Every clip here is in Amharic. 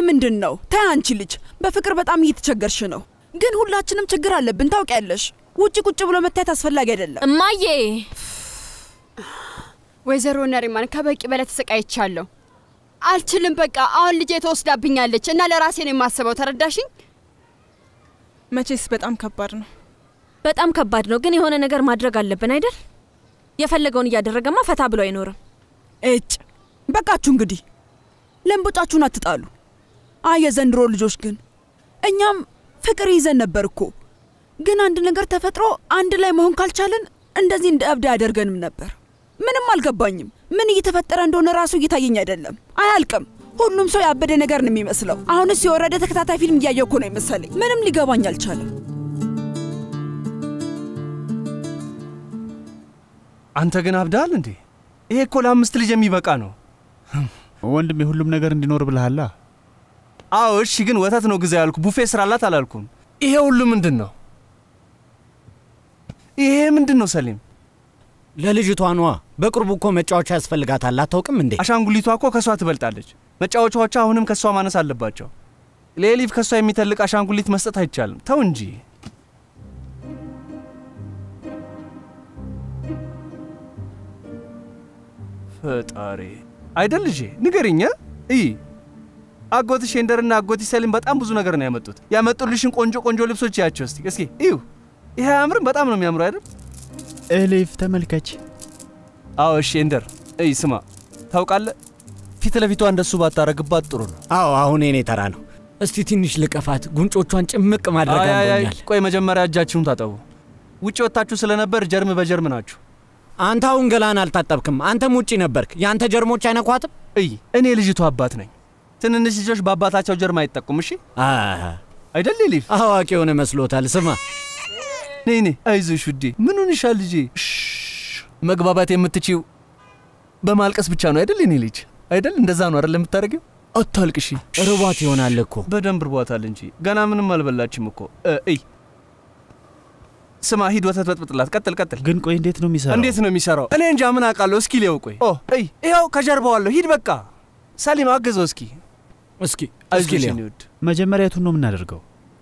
ምንድን ነው? ተይ አንቺ ልጅ በፍቅር በጣም እየተቸገርሽ ነው። ግን ሁላችንም ችግር አለብን ታውቂያለሽ። ውጭ ቁጭ ብሎ መታየት አስፈላጊ አይደለም። እማዬ ወይዘሮ ነሪማን ከበቂ በላይ ተሰቃይቻለሁ። አልችልም። በቃ አሁን ልጄ ተወስዳብኛለች እና ለራሴ ነው የማስበው። ተረዳሽኝ? መቼስ በጣም ከባድ ነው። በጣም ከባድ ነው፣ ግን የሆነ ነገር ማድረግ አለብን አይደል? የፈለገውን እያደረገማ ፈታ ብሎ አይኖርም። እጭ በቃችሁ እንግዲህ ለምቦጫችሁን አትጣሉ። አይ የዘንድሮ ልጆች ግን እኛም ፍቅር ይዘን ነበር እኮ ግን አንድ ነገር ተፈጥሮ አንድ ላይ መሆን ካልቻለን እንደዚህ እንደ እብድ አያደርገንም ነበር። ምንም አልገባኝም። ምን እየተፈጠረ እንደሆነ ራሱ እየታየኝ አይደለም። አያልቅም። ሁሉም ሰው ያበደ ነገር ነው የሚመስለው። አሁንስ የወረደ ተከታታይ ፊልም እያየሁ እኮ ነው የመሰለኝ። ምንም ሊገባኝ አልቻለም። አንተ ግን አብዳል እንዴ? ይሄ እኮ ለአምስት ልጅ የሚበቃ ነው። ወንድም የሁሉም ነገር እንዲኖር ብልሃላ። አዎ እሺ፣ ግን ወተት ነው ግዛ ያልኩ፣ ቡፌ ስራላት አላልኩም። ይሄ ሁሉ ምንድን ነው? ይሄ ምንድን ነው ሰሊም? ለልጅቷ ነዋ። በቅርቡ እኮ መጫወቻ ያስፈልጋታል። አታውቅም እንዴ? አሻንጉሊቷ እኮ ከእሷ ትበልጣለች። መጫወቻዎቿ አሁንም ከእሷ ማነስ አለባቸው። ለኤሊፍ ከእሷ የሚተልቅ አሻንጉሊት መስጠት አይቻልም። ተው እንጂ። ፈጣሪ አይደል ልጄ ንገሪኝ። እይ አጎትሽ ሼንደርና አጎትሽ ሰሊም በጣም ብዙ ነገር ነው ያመጡት። ያመጡልሽን ቆንጆ ቆንጆ ልብሶች ያቸው እስቲ እስኪ እዩ። ይሄ አያምርም? በጣም ነው የሚያምሩ አይደል? ኤሊፍ ተመልከች። አዎ ሼንደር፣ እይ ስማ፣ ታውቃለህ ፊት ለፊቷ እንደሱ ባታረግባት ጥሩ ነው። አዎ አሁን የኔ ተራ ነው። እስቲ ትንሽ ልቀፋት። ጉንጮቿን ጭምቅ ማድረግ አይ አይ አይ፣ አምሮኛል። ቆይ መጀመሪያ እጃችሁን ታጠቡ። ውጭ ወጥታችሁ ስለነበር ጀርም በጀርም ናችሁ። አንተ አሁን ገላን አልታጠብክም። አንተም ውጪ ነበርክ። የአንተ ጀርሞች አይነኳትም? እይ እኔ ልጅቷ አባት ነኝ። ትንንሽ ልጆች በአባታቸው ጀርም አይጠቁም። እሺ አይደል ሊፍ? አዋቂ የሆነ መስሎታል። ስማ ነይ ነይ፣ አይዞሽ ውዴ። ምን ሆንሻል ልጄ? እሽ፣ መግባባት የምትችይው በማልቀስ ብቻ ነው አይደል? የኔ ልጅ አይደል? እንደዛ ነው አይደል የምታደርጊው? አታልቅሺ። ርቧት ይሆናል እኮ። በደንብ ርቧታል እንጂ ገና ምንም አልበላችም እኮ። እ፣ እይ ስማ፣ ሂድ ወተት በጥብጥላት። ቀጥል ቀጥል። ግን ቆይ እንዴት ነው የሚሰራው? እንዴት ነው የሚሰራው? እኔ እንጃ ምን አውቃለሁ። እስኪ ሊያው ቆይ። ኦ እይ፣ ይኸው ከጀርባው አለሁ። ሂድ በቃ። ሰሊም አግዘው እስኪ። እስኪ አይዞሽ ሊያው። የኔ ውድ። መጀመሪያ የቱን ነው የምናደርገው?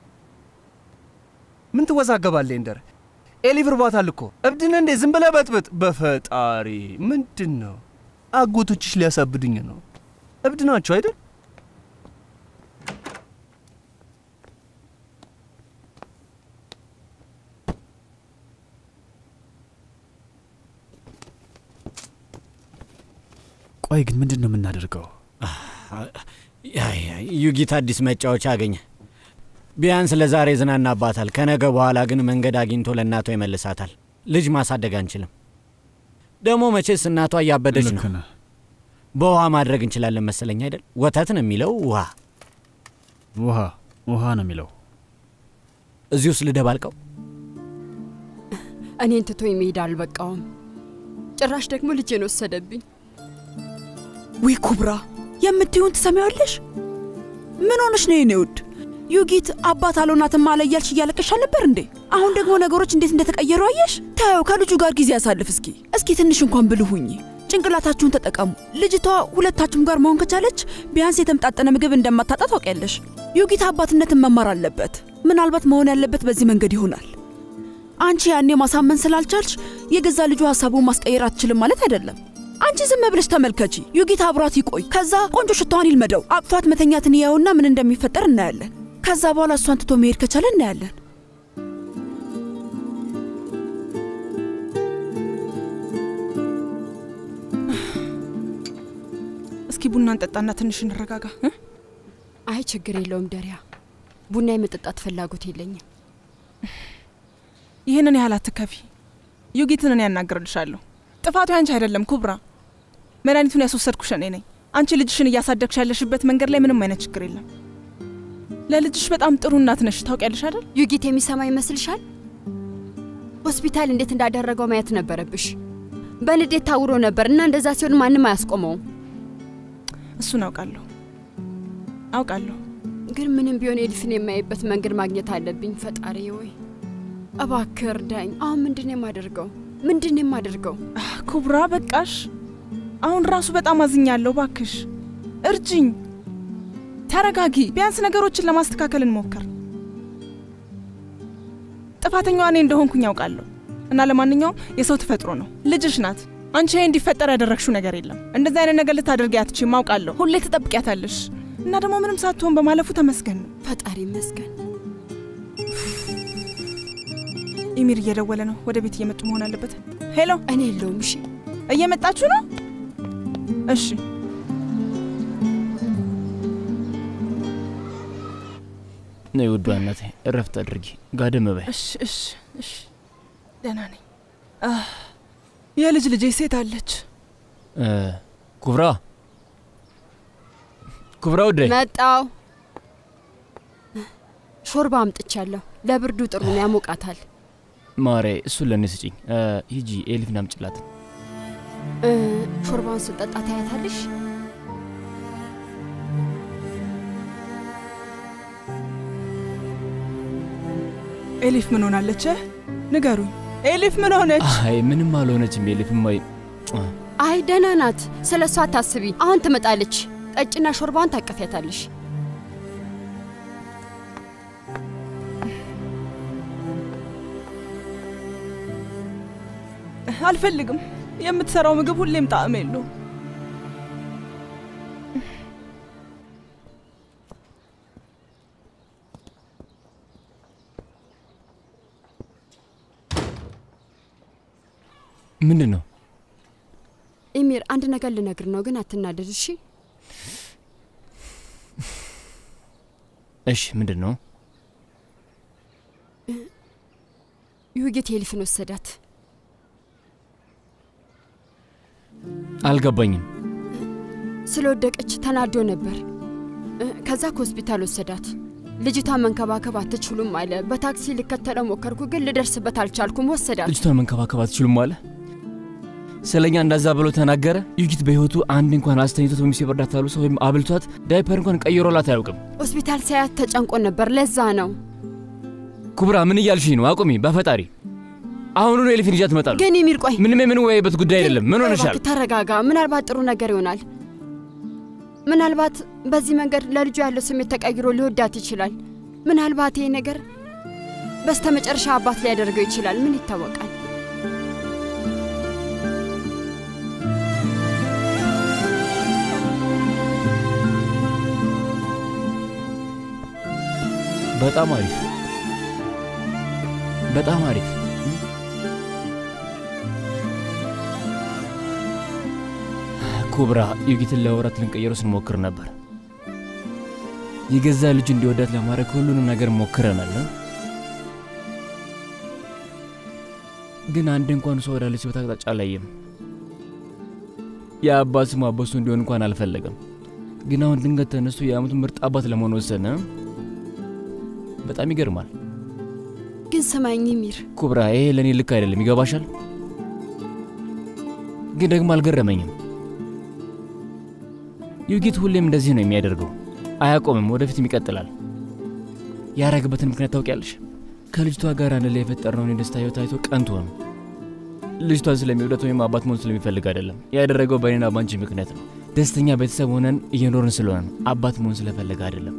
ምን ትወዛገባለህ? እንደር ኤሊፍ ርቧታል እኮ። እብድን እንዴ? ዝም ብለህ በጥብጥ። በፈጣሪ ምንድን ነው? አጎቶችሽ ሊያሳብዱኝ ነው። እብድ ናቸው አይደል? ቆይ ግን ምንድን ነው የምናደርገው? አይ፣ አይ፣ ዩጊት አዲስ መጫወቻ አገኘ። ቢያንስ ለዛሬ ዝናናባታል። ከነገ በኋላ ግን መንገድ አግኝቶ ለእናቷ ይመልሳታል። ልጅ ማሳደግ አንችልም። ደግሞ መቼስ እናቷ እያበደች ነው። ልክ ነህ። በውሃ ማድረግ እንችላለን መሰለኝ አይደል? ወተት ነው የሚለው ውሃ። ውሃ ውሃ ነው የሚለው። እዚህ ውስጥ ልደባልቀው። እኔን ትቶኝ መሄድ አልበቃውም። ጭራሽ ደግሞ ልጄን ወሰደብኝ። ውይ ኩብራ፣ የምትዩን ትሰሚዋለሽ? ምን ሆነሽ ነው የኔ ውድ? ዩጊት አባት አልሆናትም አለ እያልሽ እያለቀሽ አልነበር እንዴ? አሁን ደግሞ ነገሮች እንዴት እንደተቀየሩ አየሽ? ታየው ከልጁ ጋር ጊዜ ያሳልፍ እስኪ እስኪ ትንሽ እንኳን ብልህ ሁኚ። ጭንቅላታችሁን ተጠቀሙ። ልጅቷ ሁለታችሁም ጋር መሆን ከቻለች ቢያንስ የተመጣጠነ ምግብ እንደማታጣ ታውቂያለሽ። ዩጊት አባትነትን መማር አለበት። ምናልባት መሆን ያለበት በዚህ መንገድ ይሆናል። አንቺ ያኔ ማሳመን ስላልቻልሽ የገዛ ልጁ ሀሳቡን ማስቀየር አትችልም ማለት አይደለም። አንቺ ዝም ብለሽ ተመልከቺ። ዩጊት አብሯት ይቆይ። ከዛ ቆንጆ ሽታዋን ይልመደው። አቅፏት መተኛትን ያየውና ምን እንደሚፈጠር እናያለን። ከዛ በኋላ እሷን ትቶ መሄድ ከቻለ እናያለን። እስኪ ቡና እንጠጣና ትንሽ እንረጋጋ። እ? አይ ችግር የለውም ደሪያ፣ ቡና የመጠጣት ፍላጎት የለኝም። ይህንን ያህል አትከፊ። ዩጊትን እኔ ያናግርልሻለሁ። ጥፋቱ ያንቺ አይደለም ኩብራ። መድኃኒቱን ያስወሰድኩሽ እኔ ነኝ። አንቺ ልጅሽን እያሳደግሽ ያለሽበት መንገድ ላይ ምንም አይነት ችግር የለም። ለልጅሽ በጣም ጥሩ እናት ነሽ። ታውቂያለሽ አይደል? ዩጊት የሚሰማ ይመስልሻል? ሆስፒታል እንዴት እንዳደረገው ማየት ነበረብሽ። በንዴት ታውሮ ነበር እና እንደዛ ሲሆን ማንም አያስቆመውም። እሱን አውቃለሁ አውቃለሁ። ግን ምንም ቢሆን ኤልፍን የማይበት መንገድ ማግኘት አለብኝ። ፈጣሪ ወይ እባክህ እርዳኝ። አሁን ምንድን ነው የማደርገው? ምንድን ነው የማደርገው? ኩብራ በቃሽ። አሁን ራሱ በጣም አዝኛለሁ። ባክሽ እርጅኝ። ተረጋጊ። ቢያንስ ነገሮችን ለማስተካከል እንሞክር። ጥፋተኛዋ እኔ እንደሆንኩኝ ያውቃለሁ እና ለማንኛውም የሰው ተፈጥሮ ነው። ልጅሽ ናት። አንቺ ይሄ እንዲፈጠር ያደረግሽው ነገር የለም። እንደዚህ አይነት ነገር ልታደርጊ አትችይም፣ አውቃለሁ። ሁሌ ትጠብቂያታለሽ እና ደግሞ ምንም ሳትሆን በማለፉ ተመስገን ነው። ፈጣሪ ይመስገን። ኢሚር እየደወለ ነው። ወደ ቤት እየመጡ መሆን አለበት። ሄሎ፣ እኔ የለውም። እሺ እየመጣችሁ ነው? እሺ ነይ ውዷ እናቴ፣ እረፍት አድርጊ፣ ጋደም በይ። እሺ እሺ እሺ፣ ደህና ነኝ። አህ፣ የልጅ ልጄ ሴት አለች። እ፣ ኩብራ ኩብራ ውዴ፣ መጣው። ሾርባ አምጥቻለሁ። ለብርዱ ጥሩ ነው፣ ያሞቃታል። ማሬ እሱን ለእኔ ስጪኝ። እ፣ ሂጂ ኤሊፍን አምጭላት። እ፣ ሾርባውን ስጠጣ ታያታለሽ። ኤሊፍ ምን ሆናለች? ንገሩኝ። ኤሊፍ ምን ሆነች? አይ ምንም አልሆነችም ኤሊፍም። ወይ አይ ደህና ናት። ስለ እሷ አታስቢ። አሁን ትመጣለች። ጠጭና ሾርባውን ታቀፊያታለሽ። አልፈልግም። የምትሰራው ምግብ ሁሌም ጣዕም የለውም። ምንድን ነው? ኢሚር አንድ ነገር ልነግር ነው፣ ግን አትናደድ እሺ? እሺ ምንድን ነው? ዩጌት ኤሊፍን ወሰዳት። አልገባኝም። ስለወደቀች ተናዶ ነበር። እ፣ ከዛ ከሆስፒታል ወሰዳት። ልጅቷን መንከባከብ አትችሉም አለ። በታክሲ ልከተለው ሞከርኩ፣ ግን ልደርስበት አልቻልኩም። ወሰዳት። ልጅቷን መንከባከብ አትችሉም አለ። ስለኛ እንዳዛ ብሎ ተናገረ። ዩጊት በህይወቱ አንድ እንኳን አስተኝቶት ወይም ሲበርዳት ያሉ ሰው ወይም አብልቷት ዳይፐር እንኳን ቀይሮላት አያውቅም። ሆስፒታል ሳያት ተጨንቆ ነበር። ለዛ ነው። ኩብራ ምን እያልሽኝ ነው? አቁሚ በፈጣሪ። አሁኑኑ ኤሊፍን ይዣት እመጣለሁ። ግን ኢሚር ቆይ ምንም የምንወያይበት ጉዳይ አይደለም። ምን ቆይ ሆነሻል? እባክህ ተረጋጋ። ምናልባት ጥሩ ነገር ይሆናል። ምናልባት በዚህ መንገድ ለልጁ ያለው ስሜት ተቀይሮ ሊወዳት ይችላል። ምናልባት ይሄ ነገር በስተመጨረሻ አባት ሊያደርገው ይችላል። ምን ይታወቃል? በጣም አሪፍ፣ በጣም አሪፍ። ኩብራ ዩጊትን ለወራት ልንቀየረው ስንሞክር ነበር። የገዛ ልጅ እንዲወዳት ለማድረግ ሁሉንም ነገር ሞክረናል። ግን አንድ እንኳን ሰው ወዳለችበት አቅጣጫ አላየም። የአባት ስሙ አበሱ እንዲሆን እንኳን አልፈለገም። ግን አሁን ድንገት ተነስቶ የአመቱ ምርጥ አባት ለመሆን ወሰነ። በጣም ይገርማል። ግን ስማኝ ሚር፣ ኩብራ ይሄ ለእኔ ልክ አይደለም። ይገባሻል? ግን ደግሞ አልገረመኝም። ዩጊት ሁሌም እንደዚህ ነው የሚያደርገው። አያቆምም፣ ወደፊትም ይቀጥላል። ያረግበትን ምክንያት ታውቂያለሽ? ከልጅቷ ጋር አንድ ላይ የፈጠርነውን የደስታ ህይወት አይቶ ቀንቶ ነው። ልጅቷን ስለሚወዳት ወይም አባት መሆን ስለሚፈልግ አይደለም። ያደረገው በእኔና ባንቺ ምክንያት ነው። ደስተኛ ቤተሰብ ሆነን እየኖርን ስለሆነ ነው። አባት መሆን ስለፈለገ አይደለም።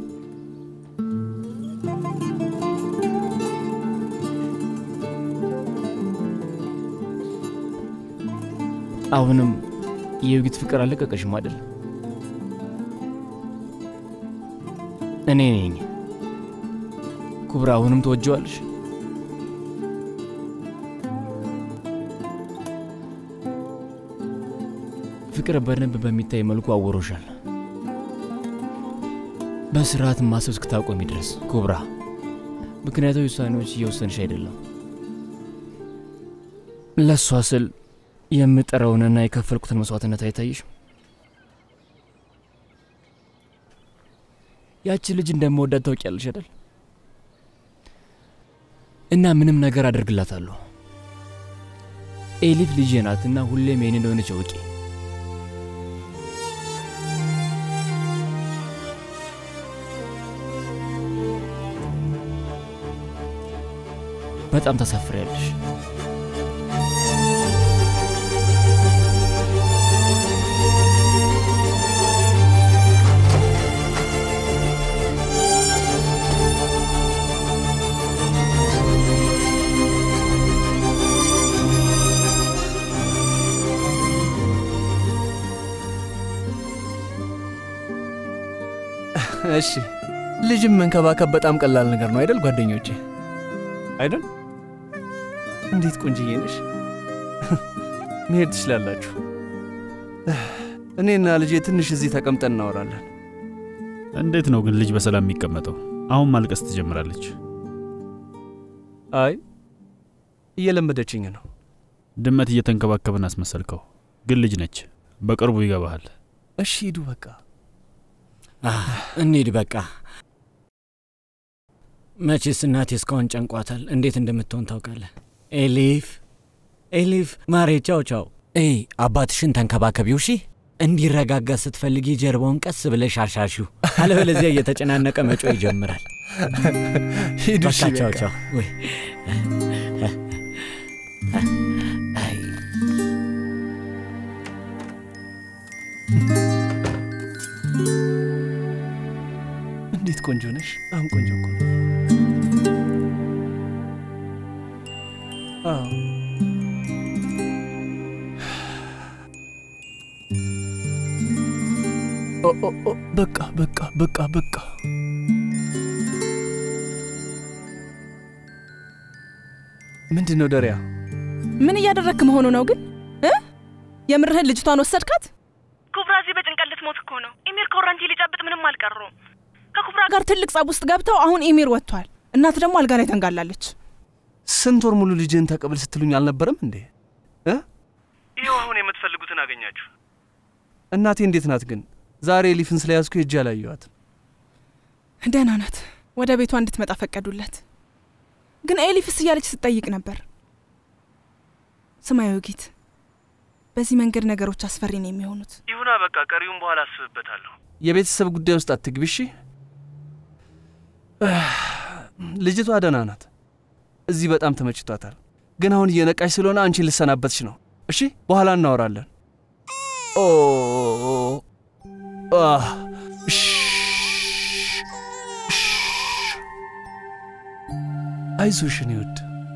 አሁንም የዩጊት ፍቅር አለቀቀሽም አይደል? እኔ ነኝ ኩብራ። አሁንም ትወጀዋለሽ? ፍቅር በደንብ በሚታይ መልኩ አወሮሻል። በስርዓት ማሰብ እስክታቆሚ ድረስ ኩብራ። ምክንያታዊ ውሳኔዎች እየወሰንሽ አይደለም። ለእሷ ስል የምጠራውንና የከፈልኩትን መስዋዕትነት አይታይሽ? ያቺ ልጅ እንደምወዳት ታውቂያለሽ አይደል? እና ምንም ነገር አደርግላታለሁ። ኤሊፍ ልጄ ናት እና ሁሌም የኔ እንደሆነች እወቂ። በጣም ታሳፍሪያለሽ። እሺ ልጅም መንከባከብ በጣም ቀላል ነገር ነው አይደል ጓደኞቼ? አይደል? እንዴት ቆንጅዬ ነሽ! መሄድ ትችላላችሁ። እኔና ልጄ ትንሽ እዚህ ተቀምጠን እናወራለን። እንዴት ነው ግን ልጅ በሰላም የሚቀመጠው? አሁን ማልቀስ ትጀምራለች። አይ እየለመደችኝ ነው። ድመት እየተንከባከብን አስመሰልከው፣ ግን ልጅ ነች። በቅርቡ ይገባሃል። እሺ ሂዱ በቃ። እንሂድ በቃ። መቼስ እናቴ እስካሁን ጨንቋታል። እንዴት እንደምትሆን ታውቃለህ። ኤሊፍ ኤሊፍ፣ ማሬ ቻው ቻው። ኤይ አባትሽን ተንከባከቢው እሺ። እንዲረጋጋ ስትፈልጊ ጀርባውን ቀስ ብለሽ አሻሺው፣ አለበለዚያ እየተጨናነቀ መጮ ይጀምራል። ሂዱ በቃ እሺ ቻው በቃ። ቻው። ወይ አይ እንዴት ቆንጆ ነሽ! በጣም ቆንጆ እኮ ነው። አዎ ኦ ኦ ኦ በቃ በቃ በቃ በቃ ምንድን ነው ደሪያ? ምን እያደረግክ መሆኑ ነው ግን እ የምርህን ልጅቷን ወሰድካት? ኩብራ እዚህ በጭንቀት ልትሞት እኮ ነው። ኢሚር ኮረንቲ ሊጨብጥ ምንም አልቀሩም። ከኩብራ ጋር ትልቅ ጸብ ውስጥ ገብተው አሁን ኢሚር ወጥቷል። እናት ደግሞ አልጋ ላይ ተንጋላለች። ስንት ወር ሙሉ ልጅህን ተቀብል ስትሉኝ አልነበረም እንዴ? እ ይኸው አሁን የምትፈልጉትን አገኛችሁ። እናቴ እንዴት ናት ግን? ዛሬ ኤሊፍን ስለያዝኩ ሄጄ አላየኋትም። ደህና ናት። ወደ ቤቷ እንድትመጣ ፈቀዱለት። ግን ኤሊፍስ እያለች ስትጠይቅ ነበር። ስማ ዮጊት፣ በዚህ መንገድ ነገሮች አስፈሪ ነው የሚሆኑት። ይሁና በቃ ቀሪውን በኋላ አስብበታለሁ። የቤተሰብ ጉዳይ ውስጥ አትግቢ እሺ። ልጅቷ ደህና ናት። እዚህ በጣም ተመችቷታል። ግን አሁን እየነቃሽ ስለሆነ አንቺን ልሰናበትሽ ነው። እሺ በኋላ እናወራለን። ኦ አህ፣ እሽ፣ እሽ። አይዞሽ የኔ ውድ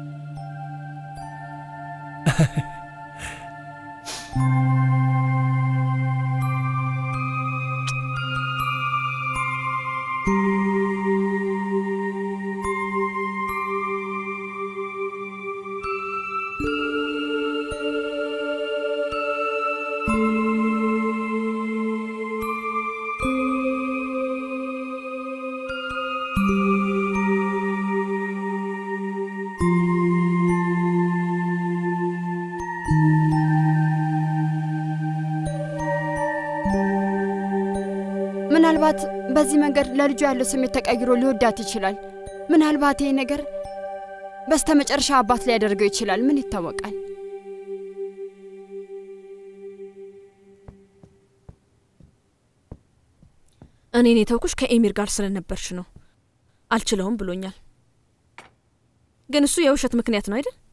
ምናልባት በዚህ መንገድ ለልጁ ያለው ስሜት ተቀይሮ ሊወዳት ይችላል። ምናልባት ይህ ነገር በስተ መጨረሻ አባት ሊያደርገው ይችላል። ምን ይታወቃል? እኔን የተውኩሽ ከኤሚር ጋር ስለነበርሽ ነው። አልችለውም ብሎኛል። ግን እሱ የውሸት ምክንያት ነው አይደል?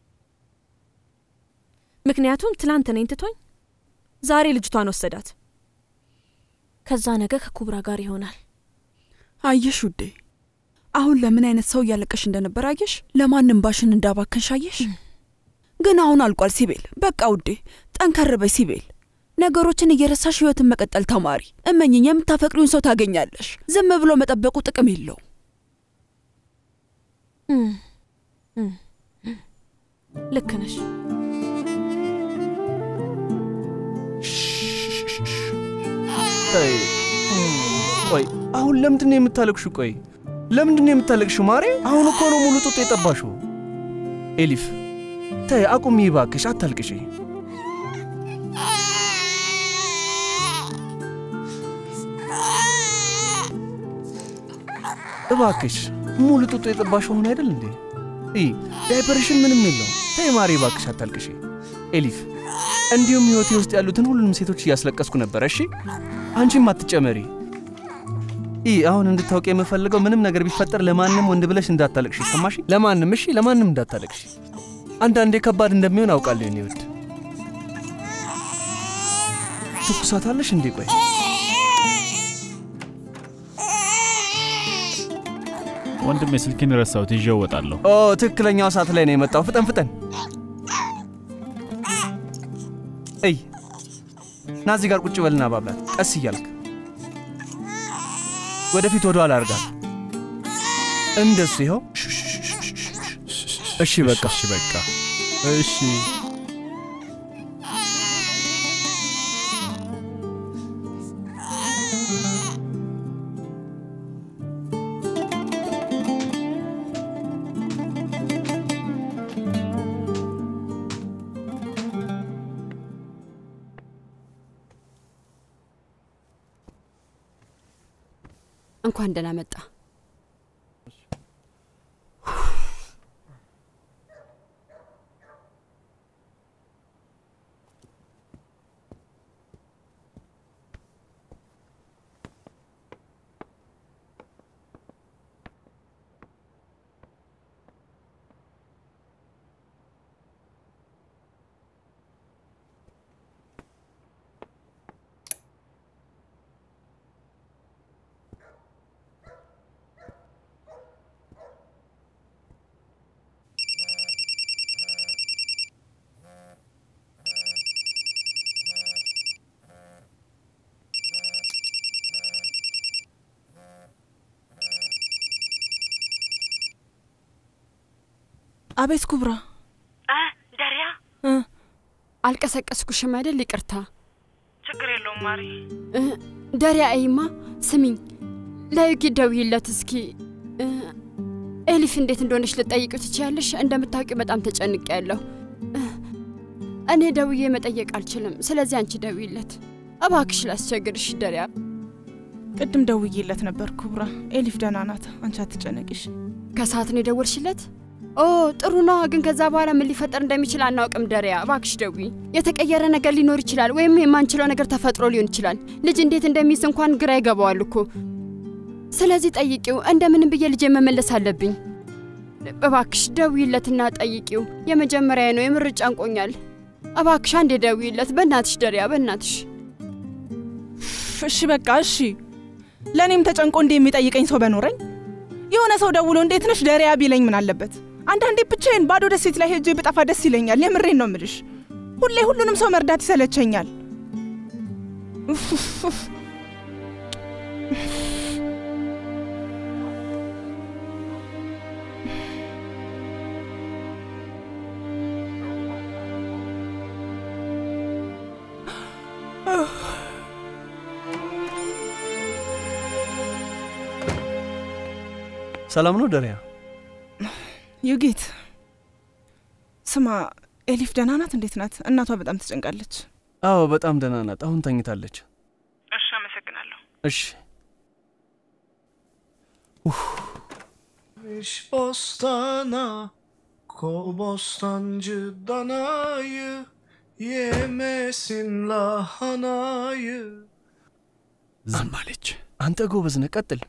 ምክንያቱም ትላንት እኔን ትቶኝ ዛሬ ልጅቷን ወሰዳት። ከዛ ነገ ከኩብራ ጋር ይሆናል። አየሽ ውዴ፣ አሁን ለምን አይነት ሰው እያለቀሽ እንደነበር አየሽ። ለማንም ባሽን እንዳባከንሽ አየሽ። ግን አሁን አልቋል ሲቤል። በቃ ውዴ ጠንከር በይ ሲቤል። ነገሮችን እየረሳሽ ህይወትን መቀጠል ተማሪ። እመኝኝ፣ የምታፈቅሪውን ሰው ታገኛለሽ። ዝም ብሎ መጠበቁ ጥቅም የለው። እም፣ እም፣ እም። ልክ ነሽ። ተይ። ቆይ አሁን ለምንድን ነው የምታለቅሹ? ቆይ ለምንድን ነው የምታለቅሹ? ማሬ አሁን እኮ ነው ሙሉ ጡጥ የጠባሽው። ኤሊፍ ተይ አቁሚ እባክሽ፣ አታልቅሽ። እባክሽ ሙሉ ጡጦ የጠባሽው አሁን አይደል እንዴ? ይ ዳይፐርሽን ምንም የለው። ተይ ማሬ እባክሽ አታልቅሽ። ኤሊፍ እንዲሁም ህይወቴ ውስጥ ያሉትን ሁሉንም ሴቶች እያስለቀስኩ ነበረ። እሺ አንቺም አትጨመሪ። ይ አሁን እንድታውቅ የምፈልገው ምንም ነገር ቢፈጠር ለማንም ወንድ ብለሽ እንዳታለቅሽ ሰማሽ? ለማንም እሺ፣ ለማንም እንዳታለቅሽ። አንዳንዴ ከባድ እንደሚሆን አውቃለሁ የኔ ውድ። ትኩሳት አለሽ እንዴ? ቆይ ወንድሜ ስልኬን ረሳሁት፣ ይዤው እወጣለሁ። ኦ ትክክለኛው ሰዓት ላይ ነው የመጣው። ፍጠን ፍጠን። እይ ና እዚህ ጋር ቁጭ በልና ባብላት፣ ቀስ እያልክ ወደፊት ወደ ኋላ አድርጋለሁ። እንደሱ ይኸው። እሺ በቃ እሺ በቃ እሺ እንኳን ደህና መጣ። አቤት ኩብራ፣ እ ደሪያ አልቀሰቀስኩሽም አይደል? ይቅርታ ችግር የለውም ማሪ። እ፣ ደሪያ አይማ ስሚኝ፣ ለዩጊ ደውይለት እስኪ እ፣ ኤሊፍ እንዴት እንደሆነች ልጠይቂው ትችያለሽ? እንደምታውቂው በጣም ተጨንቄ ያለሁ እኔ ደውዬ መጠየቅ አልችልም። ስለዚህ አንቺ ደውይለት እባክሽ፣ ላስቸግርሽ ደሪያ። ቅድም ደውዬለት ነበር ኩብራ። ኤሊፍ ደህና ናት፣ አንቺ አትጨነቂሽ። ከሰዓት ነው የደወልሽለት? ኦ ጥሩ ነው። ግን ከዛ በኋላ ምን ሊፈጠር እንደሚችል አናውቅም። ደሪያ እባክሽ ደዊ። የተቀየረ ነገር ሊኖር ይችላል፣ ወይም የማንችለው ነገር ተፈጥሮ ሊሆን ይችላል። ልጅ እንዴት እንደሚይዝ እንኳን ግራ ይገባዋል እኮ። ስለዚህ ጠይቂው። እንደምንም ብዬ ልጄ መመለስ አለብኝ። እባክሽ ደዊለትና ጠይቂው። የመጀመሪያ ነው፣ የምር ጨንቆኛል። እባክሽ አንዴ ደዊለት። በእናትሽ ደሪያ፣ በእናትሽ እሺ በቃ እሺ። ለእኔም ተጨንቆ እንዲህ የሚጠይቀኝ ሰው በኖረኝ የሆነ ሰው ደውሎ እንዴት ነሽ ደሪያ ቢለኝ ምን አለበት? አንዳንዴ ብቻዬን ባዶ ደሴት ላይ ሄጄ ብጠፋ ደስ ይለኛል። የምሬን ነው ምልሽ። ሁሌ ሁሉንም ሰው መርዳት ይሰለቸኛል። ኡፍ ኡፍ ኡፍ። ሰላም ነው ደሪያ? ዩጊት ስማ፣ ኤሊፍ ደህና ናት? እንዴት ናት? እናቷ በጣም ትጨንቃለች። አዎ በጣም ደህና ናት። አሁን ተኝታለች። እሺ፣ አመሰግናለሁ። እሺ Miş bostana Kol bostancı danayı Yemesin lahanayı ዝም አለች። አንተ ጎበዝ ነህ። ቀጥል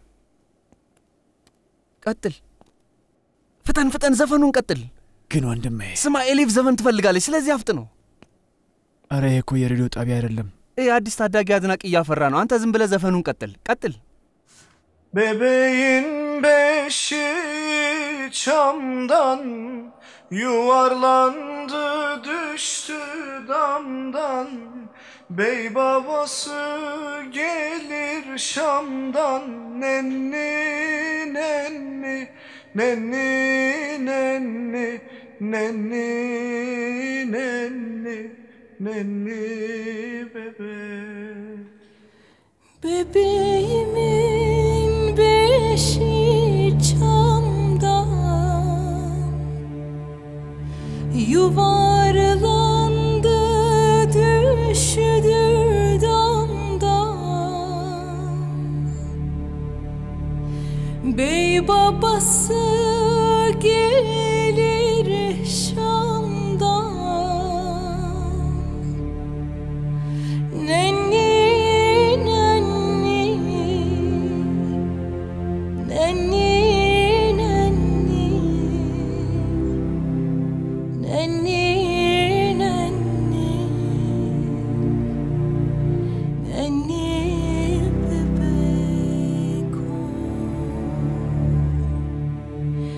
ቀጥል፣ ፍጠን ፍጠን፣ ዘፈኑን ቀጥል። ግን ወንድሜ፣ ስማ ኤሊፍ ዘፈን ትፈልጋለች፣ ስለዚህ አፍጥ ነው። አረ ይሄ እኮ የሬዲዮ ጣቢያ አይደለም። ይህ አዲስ ታዳጊ አድናቂ እያፈራ ነው። አንተ ዝም ብለህ ዘፈኑን ቀጥል ቀጥል። Bebeğin beşi çamdan Yuvarlandı düştü damdan Bey babası gelir Şam'dan Nenni nenni nenni nenni nenni nenni nenni bebek Bebeğimin beşi çamdan Yuvarlandı düştü damdan Bey babası gelir Şam'dan Nenni nenni Nenni nenni Nenni nenni Nenni bebek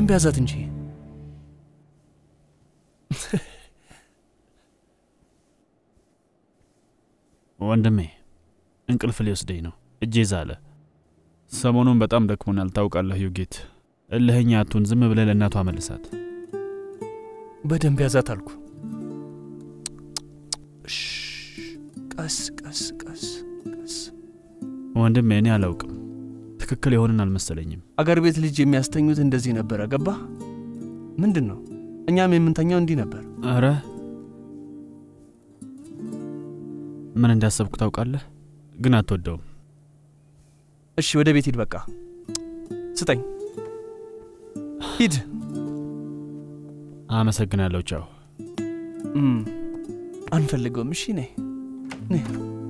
በደንብ ያዛት እንጂ። ወንድሜ እንቅልፍ ሊወስደኝ ነው። እጄ ዛለ። ሰሞኑን በጣም ደክሞናል። ታውቃለህ ዩጌት፣ እልህኛ አቱን ዝም ብለህ ለእናቷ መልሳት። በደንብ ያዛት አልኩ። እሽ፣ ቀስ ቀስ ቀስ ቀስ። ወንድሜ እኔ አላውቅም፣ ትክክል የሆንን አልመሰለኝም። አገር ቤት ልጅ የሚያስተኙት እንደዚህ ነበረ። ገባ? ምንድን ነው? እኛም የምንተኛው እንዲህ ነበር። አረ ምን እንዳሰብኩ ታውቃለህ? ግን አትወደውም። እሺ ወደ ቤት ሂድ። በቃ ስጠኝ፣ ሂድ። አመሰግናለሁ። ቻው። እም፣ አንፈልገውም። እሺ ነይ ነይ።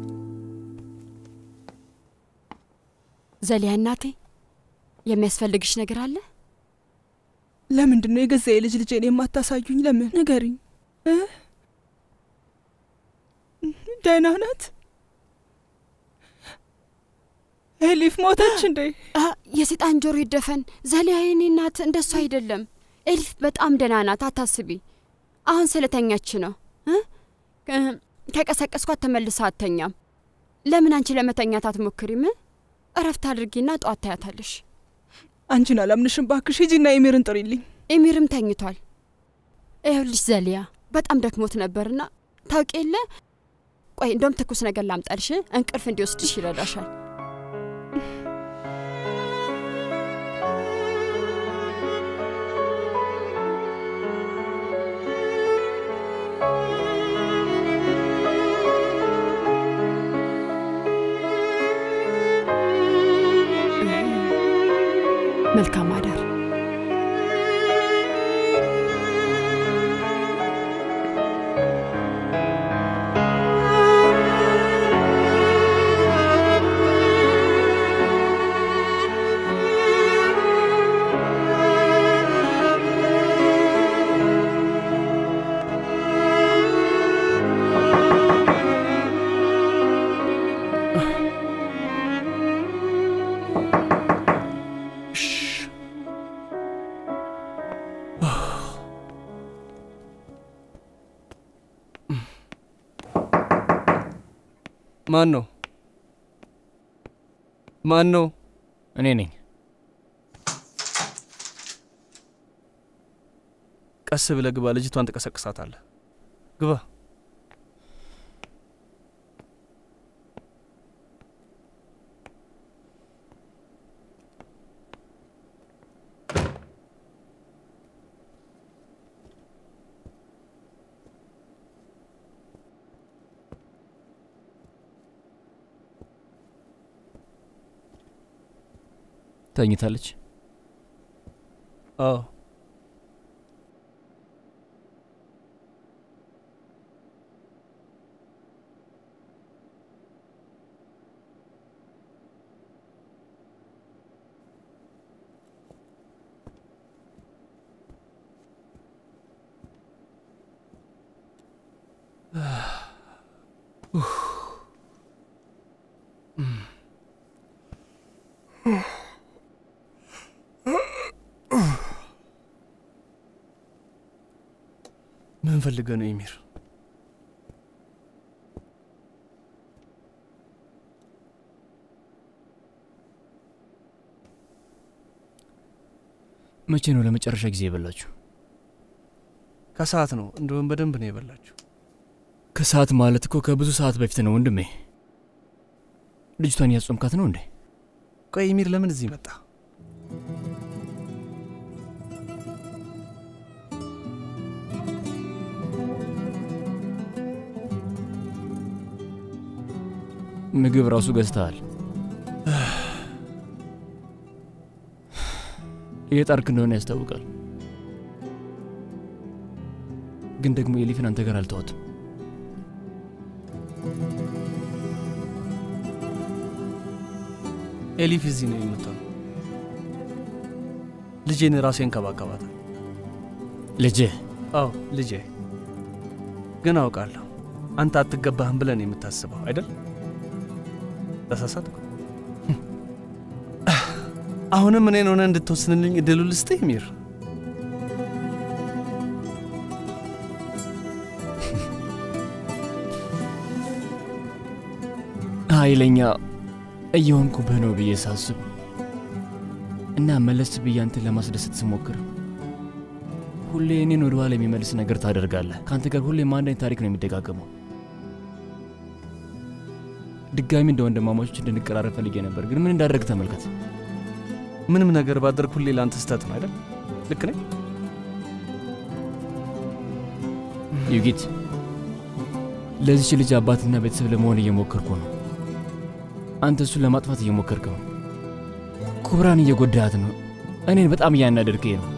ዘሊያ እናቴ፣ የሚያስፈልግሽ ነገር አለ? ለምንድን ነው የገዛ የልጅ ልጄን የማታሳዩኝ? ለምን ንገሪኝ። እ? ደህና ናት? ኤሊፍ ሞተች እንዴ? አ፣ የሴጣን ጆሮ ይደፈን። ዘሊያ የኔ እናት እንደሱ አይደለም። ኤሊፍ በጣም ደህና ናት፣ አታስቢ። አሁን ስለተኛች ነው እ? እ፣ ከቀሰቀስኳት ተመልሳ አተኛም። ለምን አንቺ ለመተኛት አትሞክሪም? እረፍት አድርጊና ጠዋት ታያታለሽ። አንቺን አላምንሽም። ባክሽ ሂጂና ኤሚርን ጥሪልኝ። ኤሚርም ተኝቷል። ይኸውልሽ ዘሊያ በጣም ደክሞት ነበርና ታውቂ የለ ቆይ እንደውም ትኩስ ነገር ላምጣልሽ፣ እንቅልፍ እንዲወስድሽ ይረዳሻል። መልካም አዳር። ማን ነው? ማን ነው? እኔ ነኝ። ቀስ ብለህ ግባ። ልጅቷን ትቀሰቅሳታለህ። ግባ። ተኝታለች። አዎ ምን ፈልገህ ነው ኤሚር? መቼ ነው ለመጨረሻ ጊዜ የበላችሁ? ከሰዓት ነው። እንደውም በደንብ ነው የበላችሁ። ከሰዓት ማለት እኮ ከብዙ ሰዓት በፊት ነው ወንድሜ። ልጅቷን እያጾምካት ነው እንዴ? ቆይ ኤሚር ለምን እዚህ መጣ? ምግብ ራሱ ገዝተሃል። እየጣርክ እንደሆነ ያስታውቃል። ግን ደግሞ ኤሊፍን አንተ ጋር አልተዋትም። ኤሊፍ እዚህ ነው የምትሆነው። ልጄን ራሴ እንከባከባታል። ልጅህ? አዎ ልጄ። ግን አውቃለሁ አንተ አትገባህም ብለን የምታስበው አይደል? ተሳሳትኩ። አሁንም እኔን ሆነ እንድትወስንልኝ እድሉ ልስጥህ ሚር። ኃይለኛ እየሆንኩብህ ነው ብዬ ሳስብ እና መለስ ብዬ አንተን ለማስደሰት ስሞክር ሁሌ እኔን ወደ ኋላ የሚመልስ ነገር ታደርጋለህ። ከአንተ ጋር ሁሌም አንድ አይነት ታሪክ ነው የሚደጋገመው። ድጋሚ እንደ ወንድማማቾች እንድንቀራረብ ፈልጌ ነበር፣ ግን ምን እንዳደረግ ተመልከት። ምንም ነገር ባደርግ ሁሌ ለአንተ ስህተት ነው አይደል? ልክ ነኝ? ዩጊት፣ ለዚች ልጅ አባትና ቤተሰብ ለመሆን እየሞከርኩ ነው። አንተ እሱን ለማጥፋት እየሞከርክ ነው። ኩብራን እየጎዳሃት ነው። እኔን በጣም እያናደድከኝ ነው።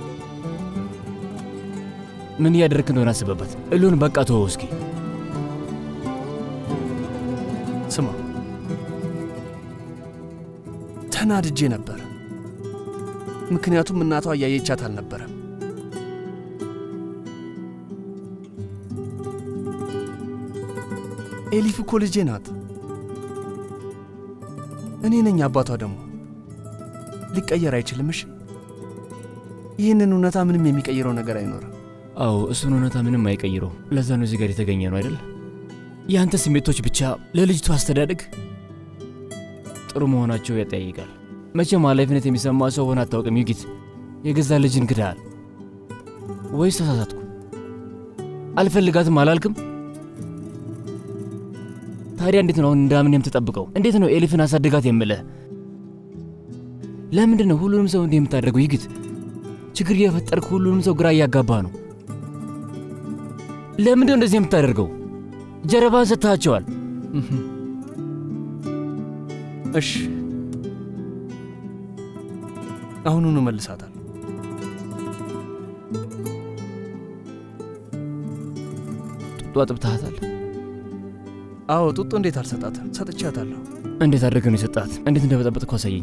ምን እያደረግክ እንደሆነ አስበበት። እሉን በቃ ተወው እስኪ። ስማ፣ ተናድጄ ነበር፣ ምክንያቱም እናቷ እያየቻት አልነበረም። ኤሊፍ እኮ ልጄ ናት። እኔ ነኝ አባቷ ደግሞ ሊቀየር አይችልም። እሺ፣ ይህንን እውነታ ምንም የሚቀይረው ነገር አይኖርም። አዎ እሱን እውነታ ምንም አይቀይረው። ለዛ ነው እዚህ ጋር የተገኘ ነው አይደል? የአንተ ስሜቶች ብቻ ለልጅቱ አስተዳደግ ጥሩ መሆናቸው ያጠያይቃል። መቼም ኃላፊነት የሚሰማ ሰው ሆነ አታውቅም። ዩጊት የገዛ ልጅን ክዳል ወይስ ተሳሳትኩ? አልፈልጋትም አላልክም? ታዲያ እንዴት ነው አሁን እንዳምን የምትጠብቀው? እንዴት ነው ኤሊፍን አሳድጋት የምልህ? ለምንድን ነው ሁሉንም ሰው እንዲህ የምታደርገው? ዩጊት ችግር እየፈጠርክ ሁሉንም ሰው ግራ እያጋባ ነው። ለምንድን ነው እንደዚህ የምታደርገው? ጀርባን ሰጥታቸዋል። እሺ፣ አሁኑኑ መልሳታል። ጡጦ አጥብተሃታል? አዎ፣ ጡጦ እንዴት አልሰጣትም? ሰጥቻታለሁ። እንዴት አድርገህ ነው የሰጣት? እንዴት እንደበጠበጥኩ አሳየኝ።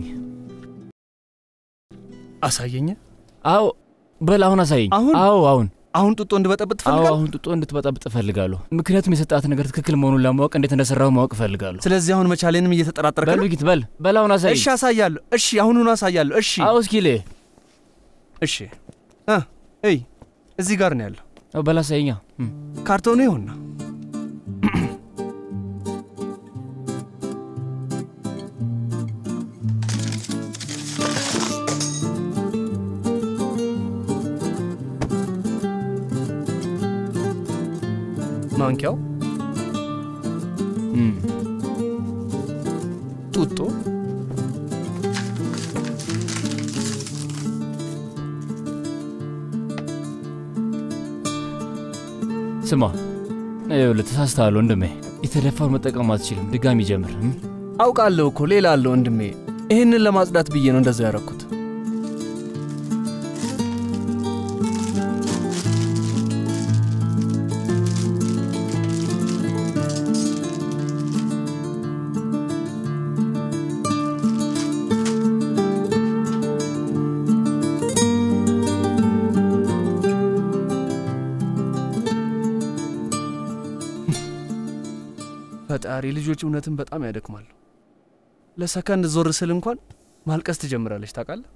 አሳየኝ? አዎ፣ በል አሁን አሳየኝ። አሁን? አዎ፣ አሁን አሁን ጡጦ እንድበጠብጥ አዎ፣ ትፈልጋለህ? አሁን ጡጦ እንድትበጠብጥ እፈልጋለሁ። ምክንያቱም የሰጣት ነገር ትክክል መሆኑን ለማወቅ እንዴት እንደሰራሁ ማወቅ እፈልጋለሁ። ስለዚህ አሁን መቻሌንም እየተጠራጠርክ በል ነው? ጊት በል በል አሁን አሳየኝ። እሺ፣ አሳያለሁ። እሺ፣ አሁኑኑ አሳያለሁ። እሺ፣ አዎ፣ እስኪ ልህ እሺ። እ እይ፣ እዚህ ጋር ነው ያለው። በል አሳየኛ። ካርቶኑ ይሁንና ማንኪያው፣ ጡጦ፣ ስማ፣ ይኸውልህ ተሳስተሃል ወንድሜ። የተደፋውን መጠቀም አትችልም። ድጋሚ ጀምር። እም? አውቃለሁ እኮ ሌላ አለ ወንድሜ። ይህንን ለማጽዳት ብዬ ነው እንደዛ ያረኩት። ፈጣሪ ልጆች እውነትን በጣም ያደክማሉ። ለሰከንድ ዞር ስል እንኳን ማልቀስ ትጀምራለች። ታውቃለህ፣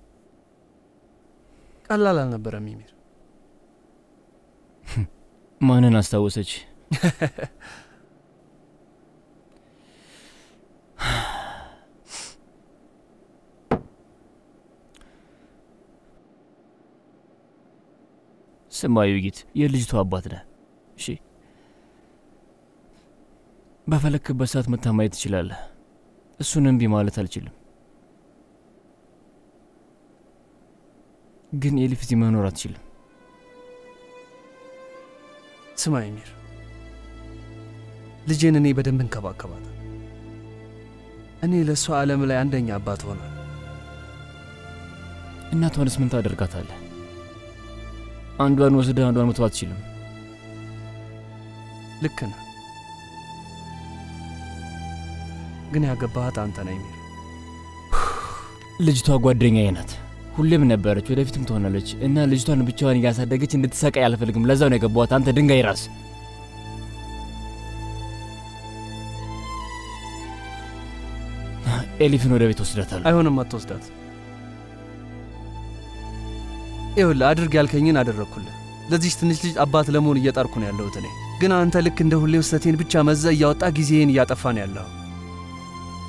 ቀላል አልነበረም ሚሚር። ማንን አስታወሰች? ስማ ዩጊት፣ የልጅቷ አባት ነህ። እሺ፣ በፈለክበት ሰዓት መታ ማየት ትችላለህ። እሱን እምቢ ማለት አልችልም። ግን ኤሊፍ እዚህ መኖር አትችልም። ስማ ሚሚር፣ ልጄን እኔ በደንብ እንከባከባታል። እኔ ለእሷ ዓለም ላይ አንደኛ አባት ሆናል። እናቷንስ ምን ታደርጋታለህ? አንዷን ወስደህ አንዷን መተው አትችልም። ልክ ነህ፣ ግን ያገባሃት አንተ ነህ ሚሚር። ልጅቷ ጓደኛዬ ናት። ሁሌም ነበረች፣ ወደፊትም ትሆናለች። እና ልጅቷን ብቻዋን እያሳደገች እንድትሰቃይ አልፈልግም። ለዛው ነው የገባኋት። አንተ ድንጋይ ራስ። ኤሊፍን ወደ ቤት ወስዳታለሁ። አይሆንም፣ አትወስዳት። ይኸውልህ አድርግ ያልከኝን አደረግኩልህ። ለዚች ትንሽ ልጅ አባት ለመሆን እየጣርኩ ነው ያለሁት እኔ። ግን አንተ ልክ እንደ ሁሌው ስህተቴን ብቻ መዘ እያወጣ ጊዜህን እያጠፋ ነው ያለኸው።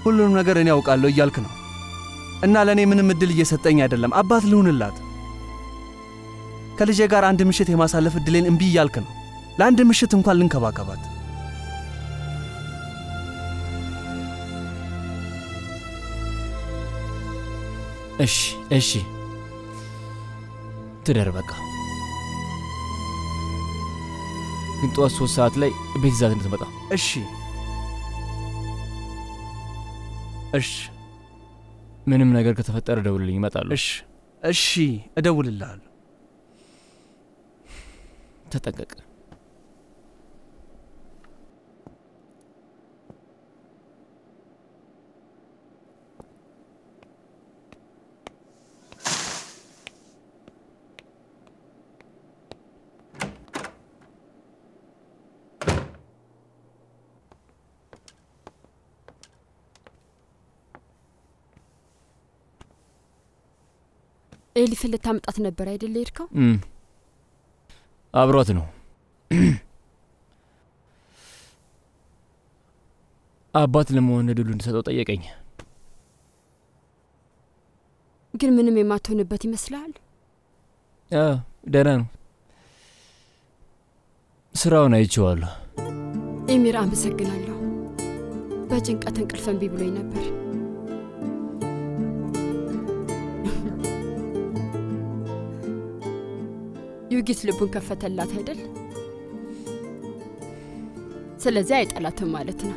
ሁሉንም ነገር እኔ ያውቃለሁ እያልክ ነው እና ለእኔ ምንም እድል እየሰጠኝ አይደለም። አባት ልሁንላት። ከልጄ ጋር አንድ ምሽት የማሳለፍ እድሌን እምቢ እያልክ ነው። ለአንድ ምሽት እንኳን ልንከባከባት እሺ እሺ፣ ትደር በቃ። ግን ጠዋት ሶስት ሰዓት ላይ ቤት ይዛት እንድትመጣ እሺ እሺ ምንም ነገር ከተፈጠረ ደውልልኝ፣ እመጣለሁ። እሺ እሺ፣ እደውልልሃለሁ። ተጠንቀቅ። ኤሊፍን ልታመጣት ነበር አይደል ሄድከው? እም፣ አብሯት ነው። አባት ለመሆን እድሉ እንድሰጠው ጠየቀኝ። ግን ምንም የማትሆንበት ይመስልሃል? አ፣ ደህና ነው። ስራውን አይቼዋለሁ። ኤሚር አመሰግናለሁ። በጭንቀት እንቅልፍ እምቢ ብሎኝ ነበር። ዩጊት ልቡን ከፈተላት አይደል? ስለዚህ አይጠላትም ማለት ነው።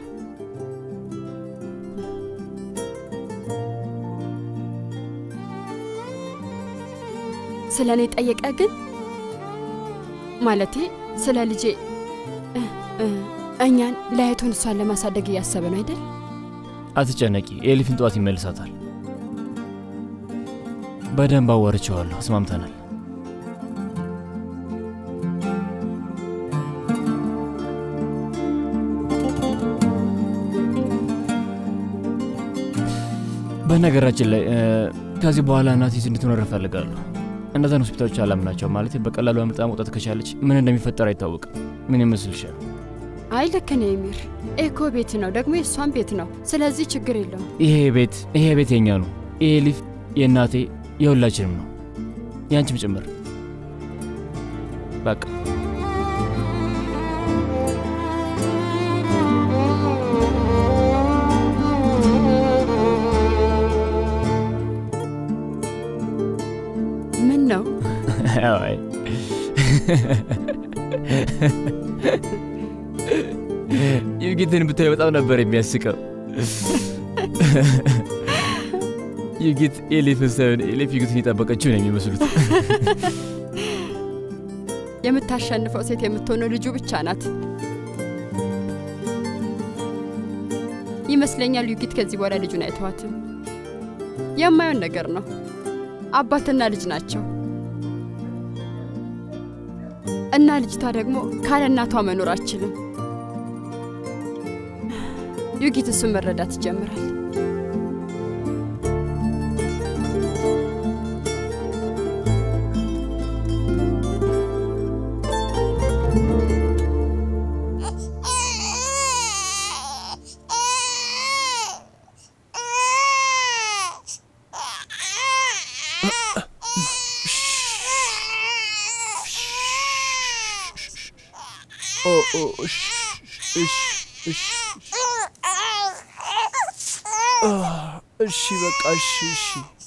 ስለ እኔ ጠየቀ ግን ማለቴ ስለ ልጄ እ እ እኛን ለአይቶን እሷን ለማሳደግ እያሰበ ነው አይደል? አትጨነቂ፣ ኤሊፍን ጠዋት ይመልሳታል። በደንብ አዋርቼዋለሁ። አስማምተናል። በነገራችን ላይ እ፣ ከዚህ በኋላ እናቴ እዚህ እንድትኖር እፈልጋለሁ። እነዛን ሆስፒታሎች አላምናቸው ማለት በቀላሉ አምልጣ መውጣት ከቻለች ምን እንደሚፈጠር አይታወቅም። ምን ይመስልሻል? አይ ልክ ነው ኤሚር። ኤኮ ቤት ነው ደግሞ የእሷን ቤት ነው። ስለዚህ ችግር የለውም። ይሄ ቤት ይሄ ቤት የኛ ነው። ይሄ ሊፍ የእናቴ የሁላችንም ነው፣ ያንቺም ጭምር። በቃ ምን ነው አይ ዩጊትን ብታይ በጣም ነበር የሚያስቀው። ዩጊት ኤሊፍን ሳይሆን ኤሊፍ ዩጊትን የጠበቀችው ነው የሚመስሉት። የምታሸንፈው ሴት የምትሆነው ልጁ ብቻ ናት ይመስለኛል። ዩጊት ከዚህ በኋላ ልጁን አይተዋትም። የማየውን ነገር ነው። አባትና ልጅ ናቸው እና ልጅቷ ደግሞ ካለ እናቷ መኖር አትችልም። ዩጊት እሱን መረዳት ይጀምራል። ኦ ኦ እሺ እሺ እሺ አ፣ እሺ በቃ እሺ እሺ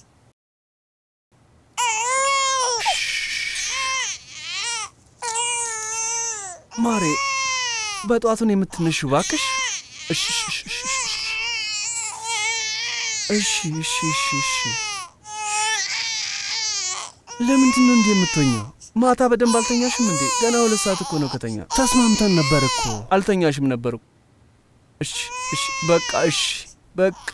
ማሬ በጠዋቱን የምትነሺው እባክሽ። እሺ እሺ እሺ እሺ እሺ እሺ እሺ ለምንድን ነው እንዲህ የምትሆኘው? ማታ በደንብ አልተኛሽም እንዴ? ገና ሁለት ሰዓት እኮ ነው ከተኛ። ተስማምተን ነበር እኮ። አልተኛሽም ነበር እኮ። እሺ እሺ በቃ እሺ በቃ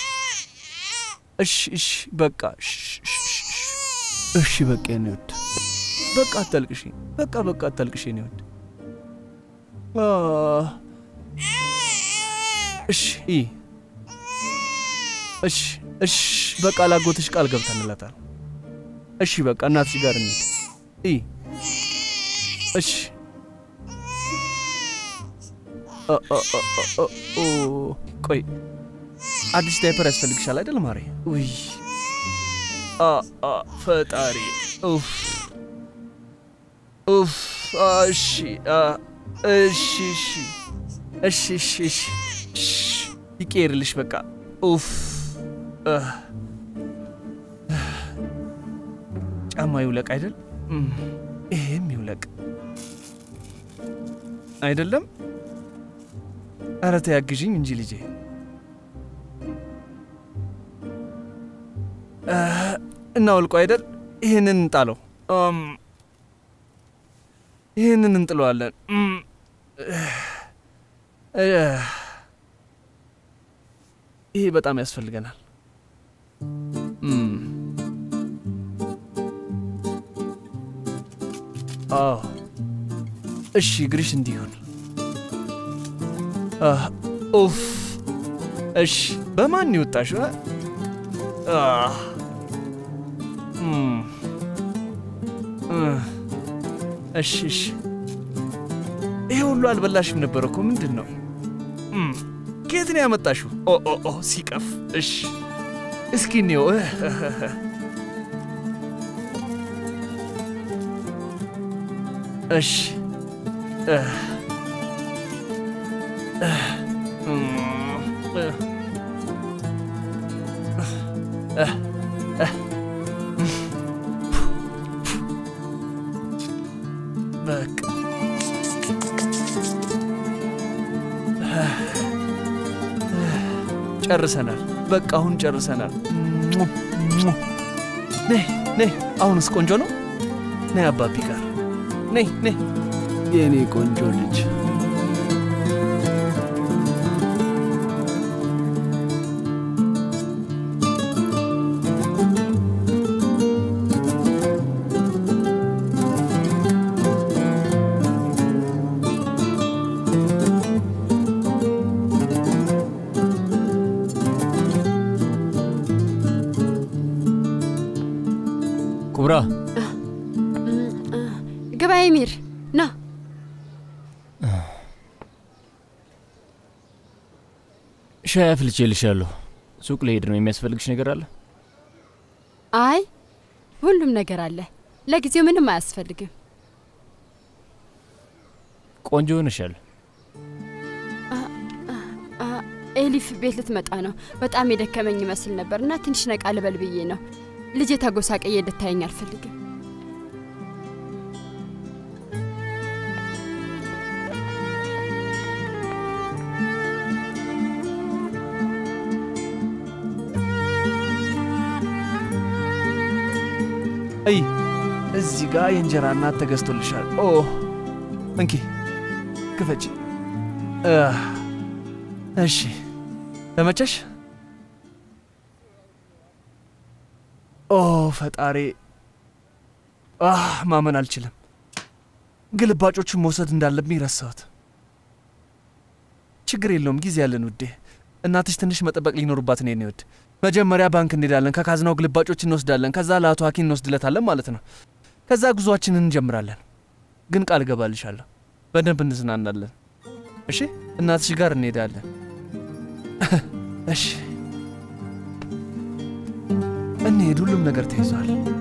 እሺ እሺ በቃ እሺ እሺ እሺ እሺ በቃ የኔ ውድ በቃ አታልቅሽ። በቃ በቃ አታልቅሽ የኔ ውድ። አ፣ እሺ ይ እሺ እሺ በቃ ላጎትሽ ቃል ገብተንላታል። እሺ በቃ እናትሽ ጋር እንሂድ። ይ እሺ አ፣ አ፣ አ፣ አ፣ ኦ፣ ቆይ አዲስ ዳይፐር ያስፈልግሻል አይደል ማሬ? ውይ አ አ ፈጣሪ ኡፍ ኡፍ አ፣ እሺ አ፣ እሺ እሺ እሺ እሺ እሺ እሺ ይቀየርልሽ በቃ ኡፍ አ፣ ጫማ ይውለቅ አይደል? እም፣ ይሄም ይውለቅ አይደለም? ኧረ ተይ አግዢኝ እንጂ ልጄ። አ፣ እናውልቆ አይደል? ይህንን እንጣለው። እም፣ ይህንን እንጥለዋለን። እም፣ እ፣ ይሄ በጣም ያስፈልገናል። እም፣ አዎ እሺ፣ እግርሽ እንዲሆን አህ፣ ኡፍ እሺ፣ በማን ይወጣሽው? አ? አህ፣ እም፣ እ፣ እሺ እሺ። ይሄ ሁሉ አልበላሽም ነበር እኮ ምንድን ነው? እም፣ ከየት ነው ያመጣሽው? ኦ ኦ ኦ ሲቀፍ። እሺ እስኪ እንየው። እ፣ እሺ እ፣ እ፣ እም፣ እ፣ እ፣ እ፣ በቃ ጨርሰናል። በቃ አሁን ጨርሰናል። ነይ ነይ፣ አሁንስ ቆንጆ ነው። ነይ አባቢ ጋር ነይ ነይ፣ የእኔ ቆንጆ ልጅ። ኩብራ ግባ ኤሚር፣ ና ሻይ አፍልቼልሻለሁ። ሱቅ ልሄድ ነው። የሚያስፈልግሽ ነገር አለ? አይ ሁሉም ነገር አለ። ለጊዜው ምንም አያስፈልግም። ቆንጆ ሆነሻል። አ፣ ኤሊፍ ቤት ልትመጣ ነው። በጣም የደከመኝ ይመስል ነበር እና ትንሽ ነቃ ልበል ብዬ ነው። ልጄ ተጎሳቀየ እንድታየኝ አልፈልግም። እይ እዚህ ጋር የእንጀራ እናት ተገዝቶልሻል። ኦ እንኪ ክፈች። አህ፣ እሺ ተመቸሽ? ኦ ፈጣሪ፣ አህ ማመን አልችልም። ግልባጮቹን መውሰድ እንዳለብኝ ረሳሁት። ችግር የለውም ጊዜ ያለን ውዴ። እናትሽ ትንሽ መጠበቅ ሊኖርባት ነው የኔ ውድ። መጀመሪያ ባንክ እንሄዳለን፣ ከካዝናው ግልባጮች እንወስዳለን፣ ከዛ ለአቶ ሀኪም እንወስድለታለን ማለት ነው። ከዛ ጉዞአችንን እንጀምራለን። ግን ቃል እገባልሻለሁ በደንብ እንዝናናለን። እሺ፣ እናትሽ ጋር እንሄዳለን። እሺ፣ እንሄድ። ሁሉም ነገር ተይዟል።